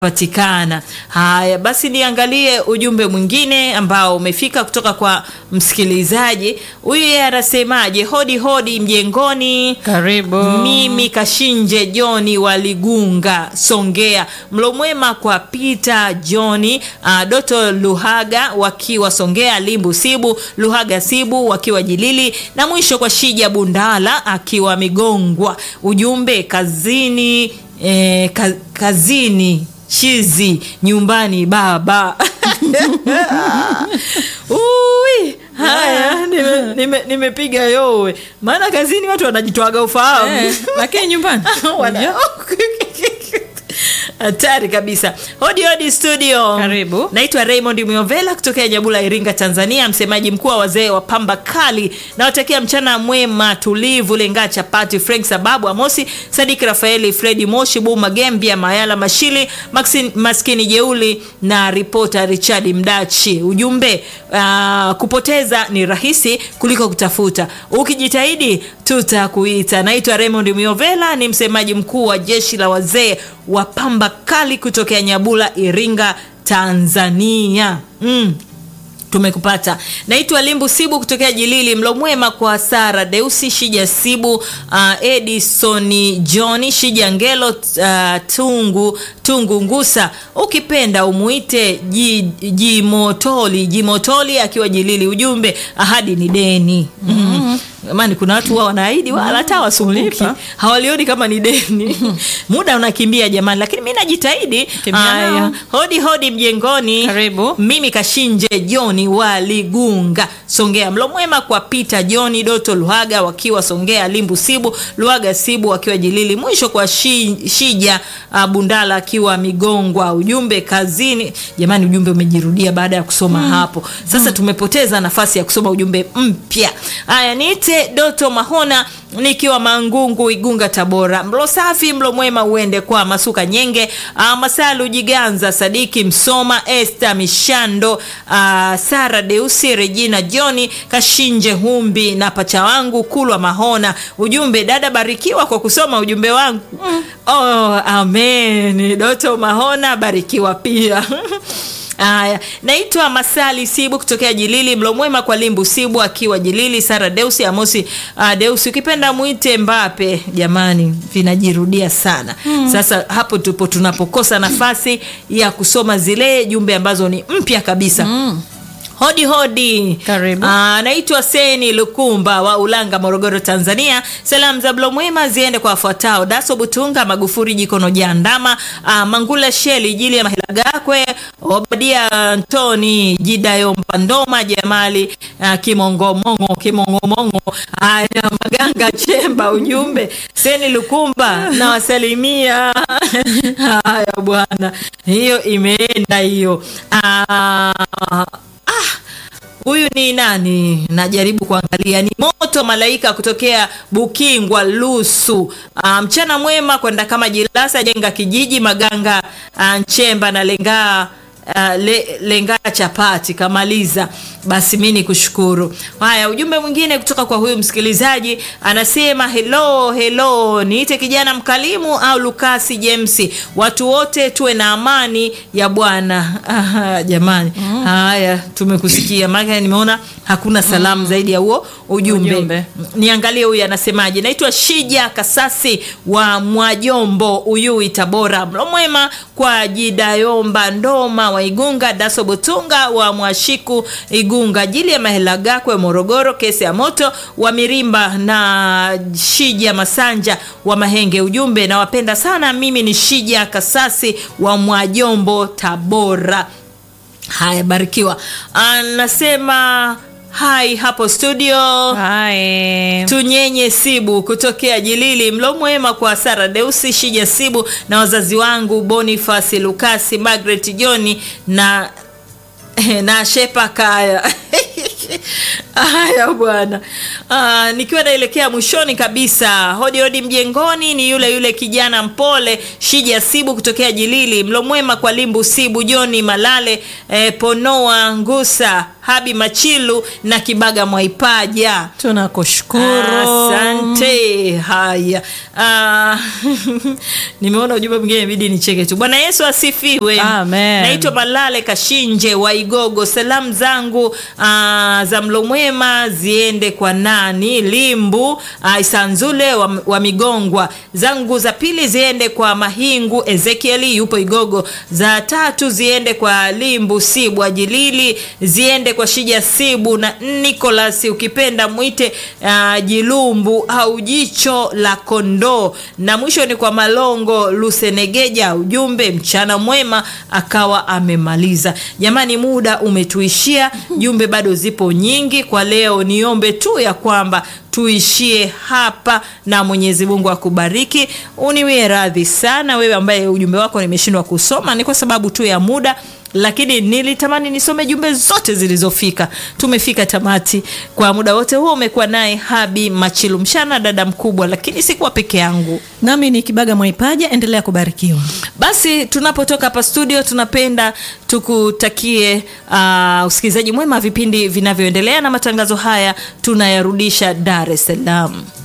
patikana. Haya basi, niangalie ujumbe mwingine ambao umefika kutoka kwa msikilizaji huyu. Yeye anasemaje? Hodi hodi mjengoni, Karibu. mimi Kashinje Joni wa Ligunga, Songea. Mlo mwema kwa Peter Joni, uh, Doto Luhaga wakiwa Songea, Limbu Sibu Luhaga Sibu wakiwa Jilili, na mwisho kwa Shija Bundala akiwa Migongwa. Ujumbe kazini, eh, ka, kazini chizi nyumbani baba. Ui, haya nimepiga nime, nimepiga yowe, maana kazini watu wanajitwaga ufahamu Eh, lakini nyumbani Wana- hatari kabisa. Hodi hodi studio, Karibu. Naitwa Raymond Miovela kutokea Nyabula, Iringa, Tanzania, msemaji mkuu wa wazee wa pamba kali. Nawatakia mchana mwema tulivu. Lenga Chapati, Frank Sababu, Amosi Sadiki, Rafaeli, Fredi Moshi, Bu Magembia, Mayala Mashili, Maxin, Maskini Jeuli na ripota Richard Mdachi. Ujumbe uh, kupoteza ni rahisi kuliko kutafuta, ukijitahidi tutakuita. Naitwa Raymond Miovela, ni msemaji mkuu wa jeshi la wazee wa pamba kali kutokea Nyabula, Iringa, Tanzania. mm. Tumekupata. Naitwa Limbu Sibu kutokea Jilili. Mlo mwema kwa Sara Deusi, Shija Sibu, uh, Edisoni Johni, Shija Ngelo, uh, Tungu Tungu Ngusa, ukipenda umuite Ji- Jimotoli Jimotoli akiwa Jilili. Ujumbe ahadi ni deni. mm Jamani, kuna watu wao wanaahidi wala hata wasumbuki, Kulipa. hawalioni kama ni deni. Muda unakimbia jamani, lakini mi najitahidi. Kimbia Aya, nao. hodi hodi mjengoni. Karibu. Mimi Kashinje Joni wa Ligunga, Songea. Mlo mwema kwa Peter Joni Doto Luhaga wakiwa Songea, Limbu Sibu Luhaga Sibu wakiwa Jilili, mwisho kwa shi, Shija uh, Bundala akiwa Migongwa. Ujumbe kazini. Jamani, ujumbe umejirudia baada ya kusoma hapo. Sasa tumepoteza nafasi ya kusoma ujumbe mpya. Haya, niite Doto Mahona nikiwa Mangungu, Igunga, Tabora. Mlo safi, mlo mwema uende kwa Masuka Nyenge, uh, Masalu Jiganza, Sadiki Msoma, Esther Mishando, uh, Sara Deusi, Regina Joni, Kashinje Humbi na pacha wangu Kulwa Mahona. Ujumbe, dada barikiwa kwa kusoma ujumbe wangu. Oh, amen. Doto Mahona barikiwa pia. Haya, naitwa Masali Sibu kutokea Jilili. Mlo mwema kwa Limbu Sibu akiwa Jilili, Sara Deusi, Amosi uh, Deusi, ukipenda mwite Mbape. Jamani, vinajirudia sana sasa. Hapo tupo tunapokosa nafasi ya kusoma zile jumbe ambazo ni mpya kabisa. Hodi hodi, Karibu. Ah, naitwa Seni Lukumba wa Ulanga, Morogoro, Tanzania. Salamu za mlo mwema ziende kwa wafuatao: Daso Butunga, Magufuri Jikono Jandama, ah, Mangula Sheli, Jili ya Mahilagakwe, Obadia Antoni, Jidayo Mpandoma, Jamali ah, Kimongomongo, Kimongomongo, haya Maganga Chemba. Ujumbe Seni Lukumba nawasalimia. Haya bwana, hiyo imeenda hiyo. Ah, Huyu ni nani? Najaribu kuangalia. Ni Moto Malaika kutokea Bukingwa Lusu. Ah, mchana mwema kwenda kama Jilasa jenga kijiji Maganga ah, Nchemba na lenga ah, le, lenga chapati kamaliza. Basi mi ni kushukuru. Haya, ujumbe mwingine kutoka kwa huyu msikilizaji anasema hello hello, niite kijana mkalimu au Lukasi James, watu wote tuwe na amani ya Bwana. Aha, jamani haya tumekusikia, maana nimeona hakuna salamu zaidi ya huo ujumbe. Ujumbe. Niangalie huyu anasemaje. Naitwa Shija Kasasi wa Mwajombo, Uyui, Tabora. Mlo mwema kwa Jidayomba Ndoma wa Igunga, Daso Butunga wa Mwashiku Igunga, Jili ya Mahela Gakwe Morogoro, Kesi ya Moto wa Mirimba na Shija Masanja wa Mahenge. Ujumbe, nawapenda sana. Mimi ni Shija Kasasi wa Mwajombo, Tabora. Haya, barikiwa. Anasema hai hapo studio. Hai. Tunyenye Sibu kutokea Jilili. Mlo mwema kwa Sara Deusi, Shija Sibu na wazazi wangu Bonifasi Lukasi, Margaret Joni na na Shepa Kaya. haya bwana Ah, nikiwa naelekea mwishoni kabisa hodi hodi mjengoni ni yule yule kijana mpole shija sibu kutokea jilili mlomwema kwa limbu sibu joni malale eh, ponoa ngusa habi machilu na kibaga mwaipaja tunakushukuru Asante. Haya, Ah, nimeona ujumbe mwingine ibidi nicheke tu. Bwana Yesu asifiwe. Amen. Naitwa Malale Kashinje wa Igogo. Salamu zangu ah, za mlo mwema ziende kwa nani? Limbu ah, Isanzule wa, wa Migongwa. Zangu za pili ziende kwa Mahingu Ezekieli yupo Igogo. Za tatu ziende kwa Limbu Sibu Ajilili, ziende kwa Shija Sibu na Nicholas ukipenda mwite uh, Jilumbu au jicho la kondoo, na mwisho ni kwa Malongo Lusenegeja. Ujumbe mchana mwema, akawa amemaliza. Jamani, muda umetuishia, jumbe bado zipo nyingi kwa leo. Niombe tu ya kwamba tuishie hapa na Mwenyezi Mungu akubariki. Uniwie radhi sana wewe ambaye ujumbe wako nimeshindwa kusoma, ni kwa sababu tu ya muda lakini nilitamani nisome jumbe zote zilizofika. Tumefika tamati. Kwa muda wote huo umekuwa naye Habi Machilu Mshana, dada mkubwa, lakini sikuwa peke yangu. nami ni kibaga mwaipaja endelea kubarikiwa Basi tunapotoka hapa studio, tunapenda tukutakie uh, usikilizaji mwema wa vipindi vinavyoendelea, na matangazo haya tunayarudisha Dar es Salaam.